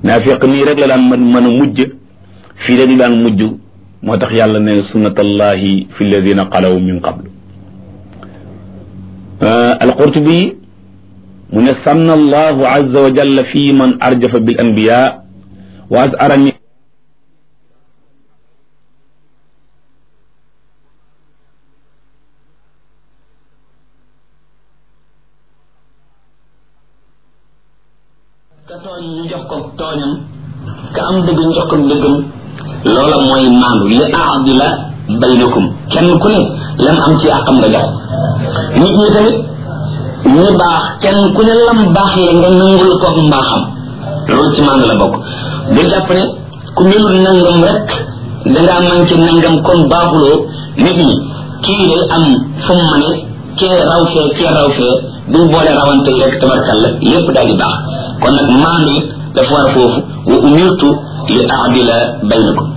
naafiq nii rek la daan mën mën a mujj fii rek la daan mujj moo tax yàlla ne sunnatallahi fi alladina xalaw min qablu alqurtubi mu ne sanna allahu azza wa jalla fi man arjafa bil anbiya wa azara ka tooñ ñu jox ko tooñam ka am dëgg ñu jox ko dëggam loola mooy maandu li aadila baynakum kenn ku ne lam am ci àqam nga jox nit ñi tamit ñi baax kenn ku ne lam baax le nga nangul ko mbaaxam loolu ci maandu la bokk bu jàpp ne ku melul nangam rek dangaa manqué nangam kon baaxuloo nit ñi kii day am fu mu ma ne kee raw fee kee raw fee buñ boole rawante yi rek tabarkalla lépp daal di baax kon nag maandu it dafa war foofu wa umirtu li aadila baynakum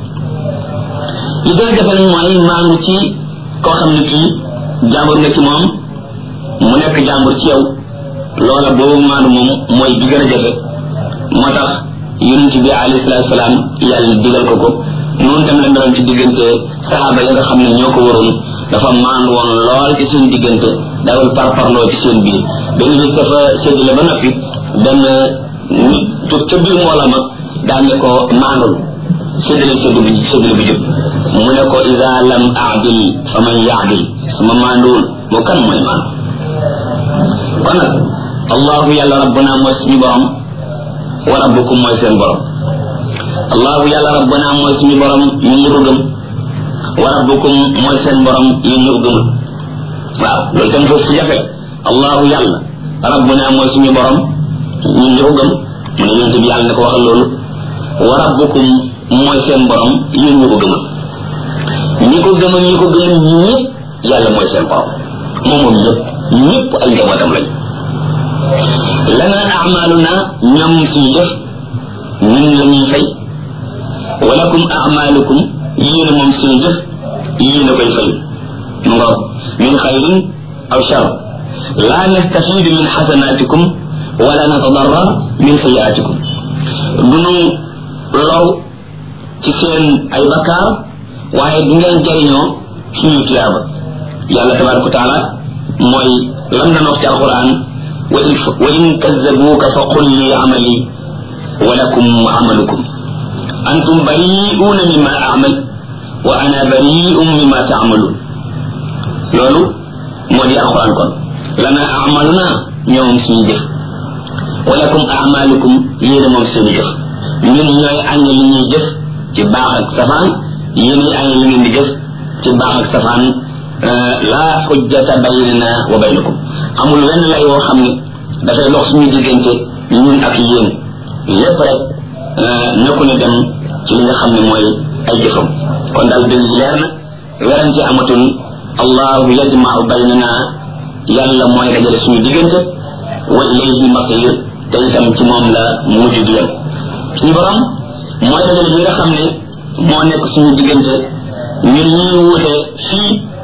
li gën a jafe nag mooy maandu ci koo xam ne kii jàmbur nga ci moom mu nekk jàmbur ci yow loola boobu maandu moom mooy bi gën a jafe moo tax yonent bi alayhi salaatu salaam yàlla digal ko ko noonu tam la meloon ci diggante saxaaba yi nga xam ne ñoo ko waroon dafa maandu woon lool ci seen diggante dawul parparloo ci seen biir benn bis dafa séddale ba noppi benn nit jóg ca biir mbooloo ma daan ne ko maandul séddale séddu bi séddale bi jub mu ne ko ida lam aadil fa man yaadil sama maanduwul moo kan mooy maandu kon nag allahu yàlla rabbuna mooy suñu borom wa rabbukum mooy seen borom allahu yàlla rabbuna mooy suñu borom ñu ñu ko gëm wa rabbukum mooy seen borom yéen ñu ko gëmul waaw loolu tam foofu jafe allahu yàlla rabbuna mooy suñu borom ñun ñu ko gëm mu ne yonent bi yàlla ne ko waxal loolu wa rabbukum mooy seen borom yéen ñu ko gëmal ñi ko gëmal ñi ko gëmal ñëpp yàlla mooy seen borom moom moom ñëpp ñëpp ay njabootam lañ lana amaluna ñoom suñu def ñun la ñuy fay walakum amalukum yéen moom suñu jëf yéen a koy fay mu nga min xayrin aw shar la nastafidu min xasanatikum wala natadarra min sayiatikum dunu low ci seen ay bakkaar waaye du ngeen jariñoo suñu tiyaaba yàlla tabaraka wa taala mooy lam na wax ci alquran wa in kazabuuka fa qul li amali wa lakum amalukum antum bari'uuna mimma amal wa ana bari'un mimma taamaluun loolu moo di alquran kon lana amaluna ñoom suñu jëf walakum amalukum yéen moom seen jëf ñun ñooy añ li ñuy jëf ci baax ak safaan yéen ñi añ li ngeen di jëf ci baax ak safaan laa xujjata baynana wa baynakum amul wenn lay woo xam ne dafay dox suñu diggante ñun ak yéen lépp rek nekku ne dem ci li nga xam ne mooy ay jëfam kon daal dëgg leer na werante amatul allahu yajmau baynana yàlla mooy dajale suñu diggante wa ilayhi masir te itam ci moom la mujj di yem suñu borom mooy dajale bi nga xam ne moo nekk suñu diggante ñun ñuy wuute fii